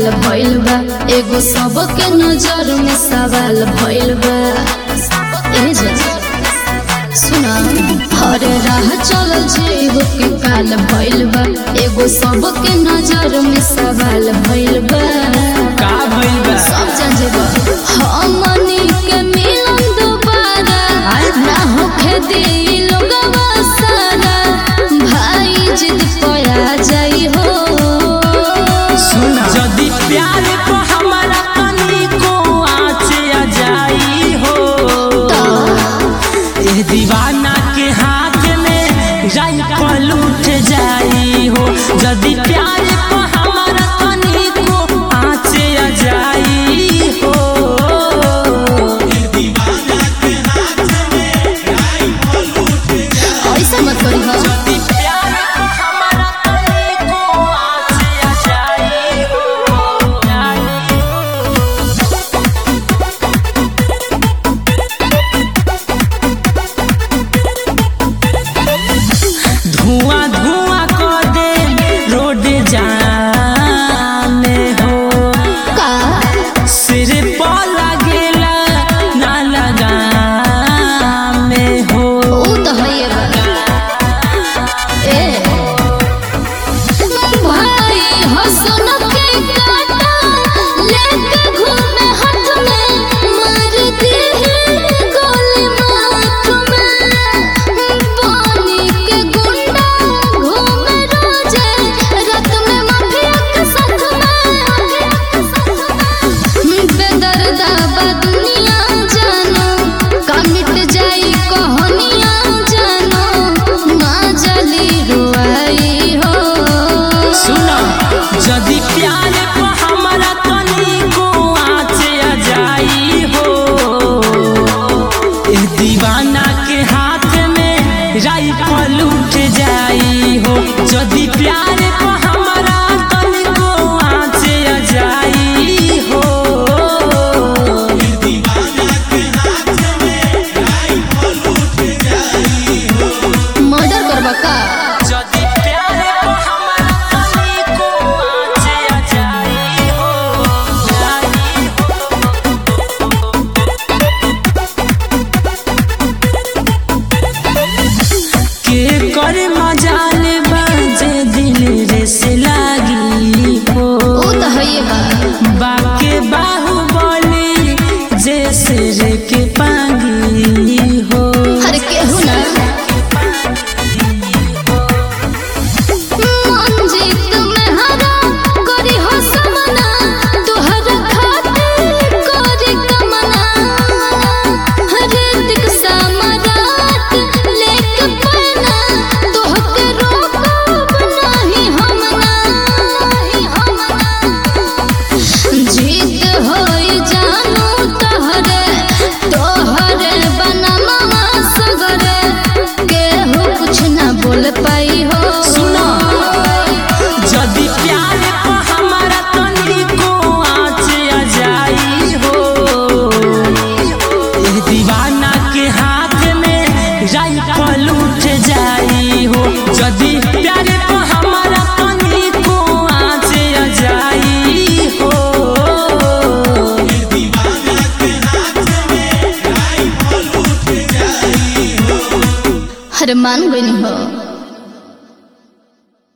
भइल बा एगो सबके नजर में सवाल भइल बा ए जा सुना हर राह चल जीव के काल भइल बा एगो सबके नजर में सवाल भइल बा का भइल बा सब जान जेबा हमनी के मिलन दोबारा ना होखे दिल लोगवा सारा भाई जिद पया जाई हो सुना जदि प्यार को हमारा तनी को आँच आ जाई हो ए दीवाना के हाथ में राइफल उठ जाई हो जदि प्यार को हमारा तनी को आँच आ जाई हो ऐसा मत करी हो जदि प्यार को हमारा तनी को आँच आ जाई हो जाई हो धुआं धुआं कर दे रोड जाने हो का सिर पर लगेला ना लगा में हो ऊ तो है बा ए भाई हसन के काटा लेके घूमे हाथ में मार दी गोली माथ में पानी के गुंडा घूमे रोजे रात में माफिया के साथ में बेदर्दा बा दुनिया जानो का मिट जाई कहानियां जानो ना जली रुआई हो सुना यदि प्यार को हमारा तनी को आँच आ जाई हो ए दीवाना के हाथ में राइफल उठ जाई हो यदि प्यार को हमारा तनी को आँच आ जाई हो मर्डर करबा का यदि प्यार को हमारा तनी को आँच आ जाई हो जाई हो के कर मजाल बाजे दिल रे से लागी हो ऊ तो है बा बाके बाहुबली जैसे रे के पागी हो हर केहू ना मंजीत में हरा करी हो समना तोहर खातिर करी कमना हरे दिक समरात लेके पना तोहके रोकब नहीं हमना नहीं हमना जीत होई जानू तहरे तोहरे बनमवा सगरे केहू कुछ ना बोल पाई हो सुनो यदि प्यार को हमारा तनी को आँच आ जाई हो ए दीवाना के हाथ में राइफल उठ जाई हो यदि प्यार को हमारा तनी को आँच आ जाई हो हर मान गई हो